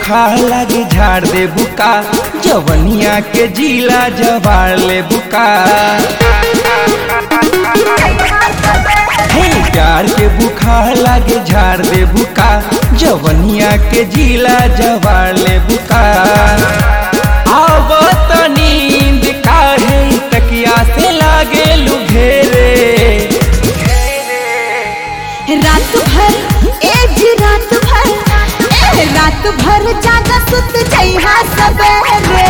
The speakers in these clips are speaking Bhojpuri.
बुखार लागे झाड़ दे बुका जवनिया के जिला जवार ले बुका हे प्यार के बुखार लागे झाड़ दे बुका जवनिया के जिला जवार ले बुका आव त नींद काहे तकिया से लागे लुघेरे रात भर एज रात भर ए रात भर जागा सुत जइहा सबेरे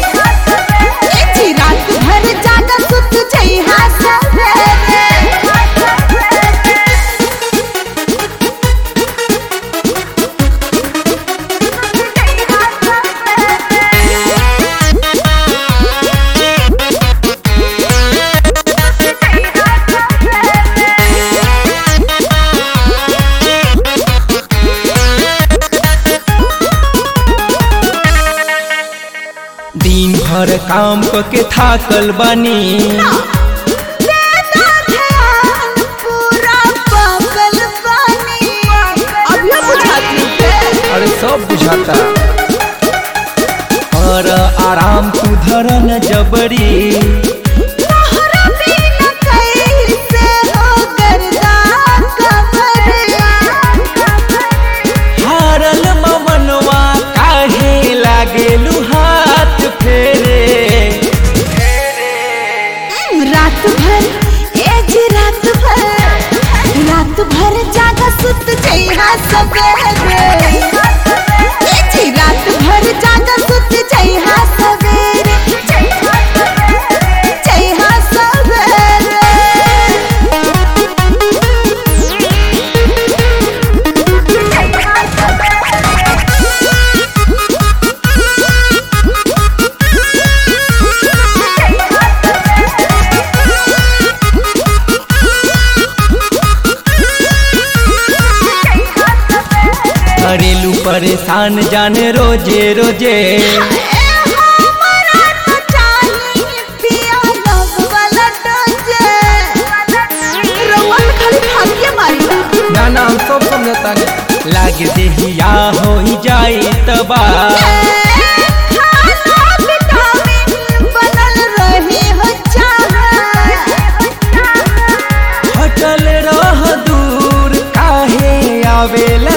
एज रात भर जागा सुत जइहा सबेरे दिन भर काम क के थाकल बानी तेरा ध्यान पूरा पागल बानी अभी बुझात नहीं अरे सब बुझाता और आराम तू धरन जबरी तोहरा बिना कैसे हो गर्दा कमरिया हारल ममनवा काहे लागेलु हाथ फेरे रात भर एज रात भर रात भर जागा सुत जइहा सबेरे एज रात भर जागा सुत जइहा सबेरे जइहा करेलू परेशान जाने रोजे रोजे ना ना हम सब समझता लागे देहिया हो ही जाई तबा हटल रह दूर काहे आवेला